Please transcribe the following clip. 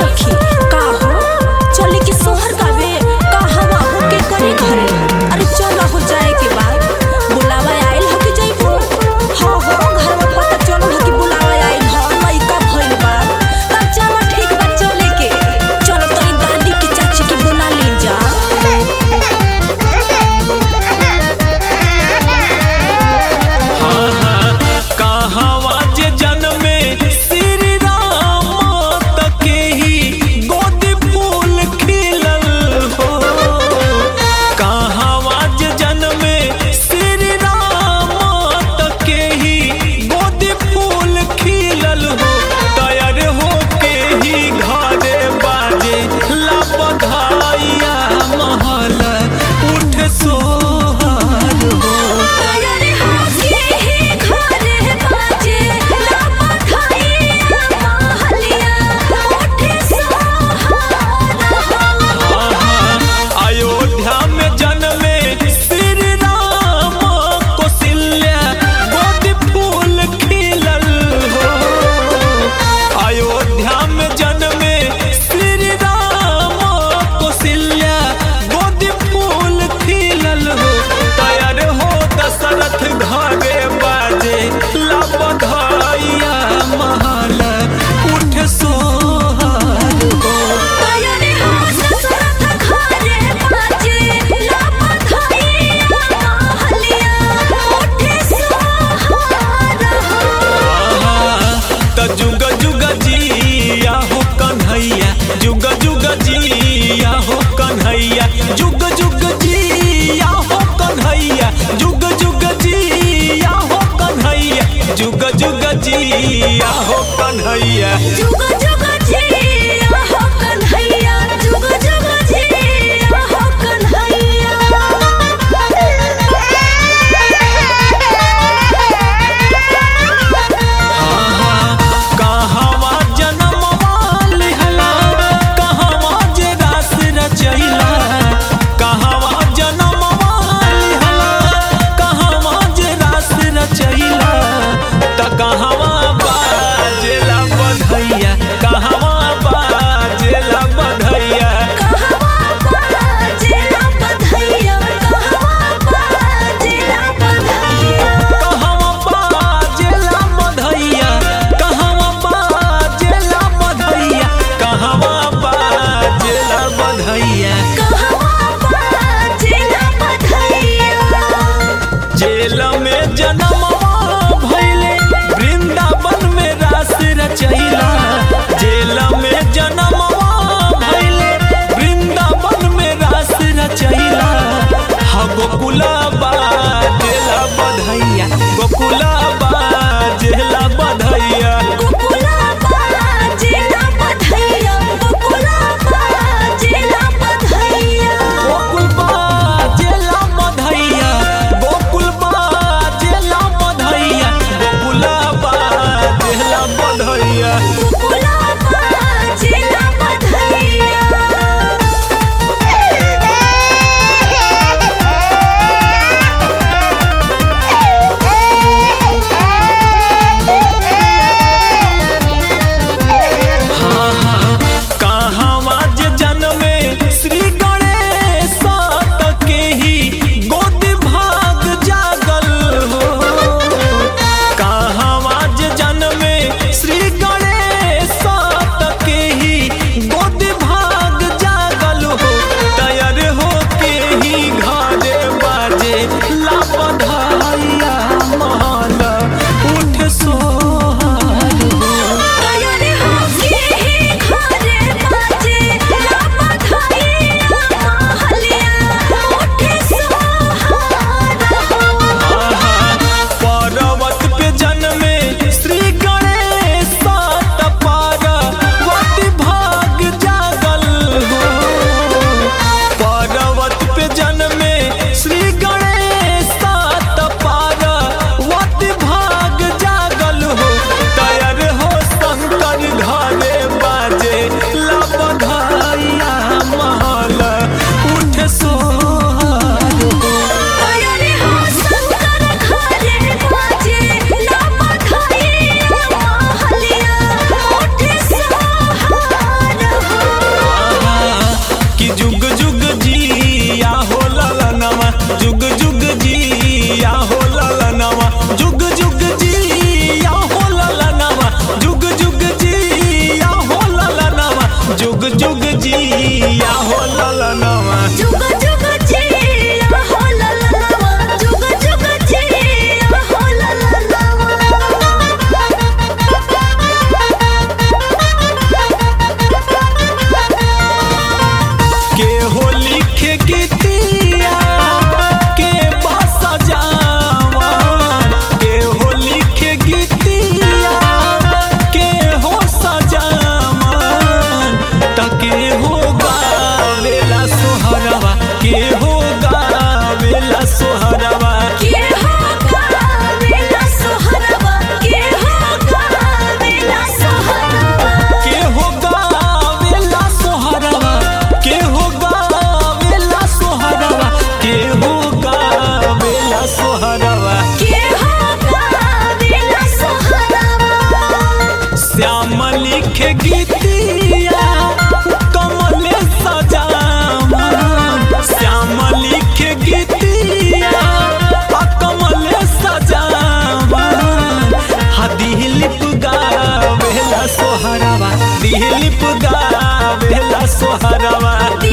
सखी का हो चले के सोहर गावे का हवा हो के करे घरे अरे चल हो जाए के बाद बुलावा आइल हो के जइबो हाँ हो घरवा पता चलो हो कि बुलावा आइल हो लइका भइल बा तब चलो ठीक बा चले के चलो तनी दादी की चाची के बुला ले जा कहवा जे जन्मे श्री राम तके ही लिखे गीतिया कमले सजावन श्याम लिखे गीतिया आ कमले सजावन हा दिलीप गावेला सोहरवा दिलीप गावेला सोहरवा